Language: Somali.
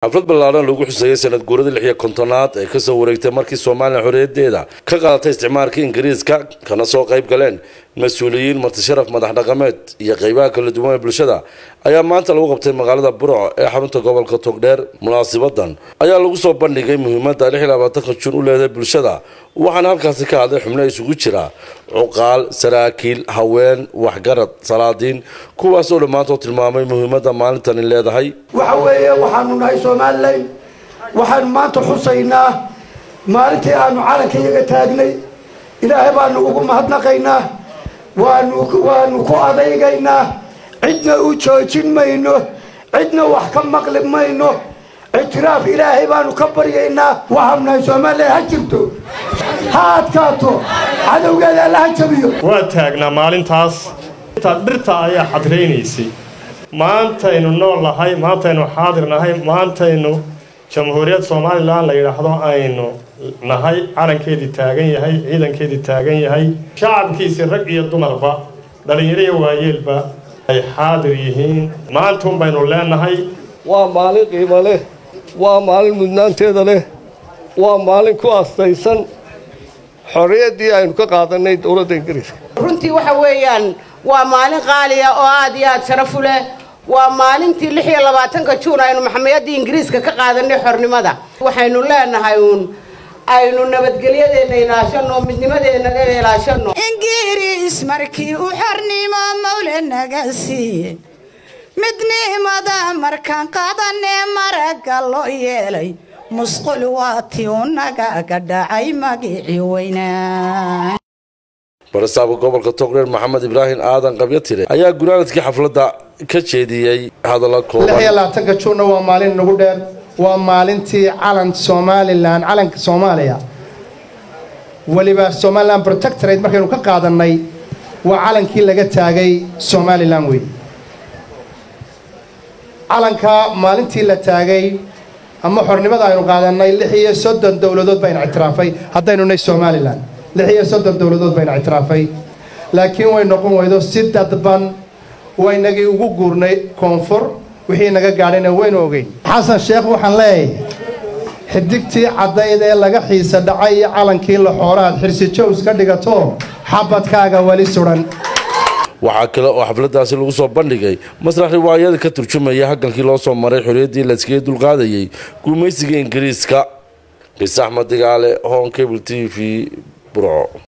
xaflad ballaaran lagu xuseeyey sanad guurada lix iyo kontonaad ee kasoo wareegtay markii soomaaliya xorriyadeeda ka qaadatay isticmaalka ingiriiska kana soo qayb galeen mas-uuliyiin martisharaf madax dhaqameed iyo qeybaha kala duwan ee bulshada ayaa maanta lagu qabtay magaalada burco ee xarunta gobolka togdheer munaasibadan ayaa lagu soo bandhigay muhiimadda lix iyo labaatanka jun u leedahay bulshada waxaana halkaasi ka hadlay xubno isugu jira cuqaal saraakiil haween waxgarad salaadiin kuwaasoo dhammaantood tilmaamay muhiimadda maalintani leedahay waxa weeye waxaanu nahay somalilan waxaanu maanta xusaynaa maalintii aanu calanka iyaga taagnay ilaahay baanu ugu mahadnaqaynaa waanu waanu ku adaygaynaa cidna u joojin mayno cidna wax ka maqli mayno ictiraaf ilaahay baanu ka baryaynaa waxaanu nahay somalilan ha jirto ha adkaato cadowgeeda alla ha jabiyo waa taagnaa maalintaas dhirta ayaa xadraynaysay maantaynu nool nahay maantaynu xaadir nahay maantaynu jamhuuriyad somalilan la yidhaahdo aynu nahay calankeedii taagan yahay ciidankeedii taagan yahay shacabkiisii rag iyo dumarba dhallinyaro iyo waayeelba ay xaadir yihiin maantuun baynu leenahay waa maalin qiimo leh waa maalin mudnaanteeda leh waa maalin ku astaysan xorriyaddii aynu ka qaadanay dowladda ingiriiska runtii waxa weeyaan waa maalin qaaliya oo aad iyo aad sharaf u leh waa maalintii lix iyo labaatanka juun aynu maxamayaddii ingiriiska ka qaadanay xornimada waxaynu leenahay uun aynu nabadgelyadeena ilaashano midnimadeena ilaashano ingiriis markii uu xornimo mawle naga siiye midnimada markaan qaadanee maragga loo yeelay musqul waatii u nagaga dhacay magicii weynaa barasaabka gobolka togdheer maxamed ibraahim aadan qabyatire ayaa gunaanadkii xafladda ka jeediyey hadalla koobanlabaatanka juunna waa maalin nagu dheer waa maalintii calan somalilan calanka soomaaliya weliba somalilan protectorate markaynu ka qaadannay waa calankii laga taagay somalilan wey calanka maalintii la taagay ama xornimada aynu qaadannay lix iyo soddon dowladood bayna ictiraafay haddaynu nay somalilan lix iyo soddon dowladood bayna ictiraafay laakiin way noqon weydo si dadban waynagii ugu guurnay koonfur wixii naga gaadhayna waynu ogeyn xasan sheekh waxaan leeyahay xidigtii caddayd ee laga xiisa dhacay iyo calankii laxooraad xirsi jows ka dhigato xabadkaaga weli sudan waxaa kale oo xafladaasi lagu soo bandhigay masrax riwaayada ka turjumaya halgankii loo soo maray xorriyaddii layskaga dulqaadayay gumaysiga ingiriiska qis axmed digaale hon cable t v burco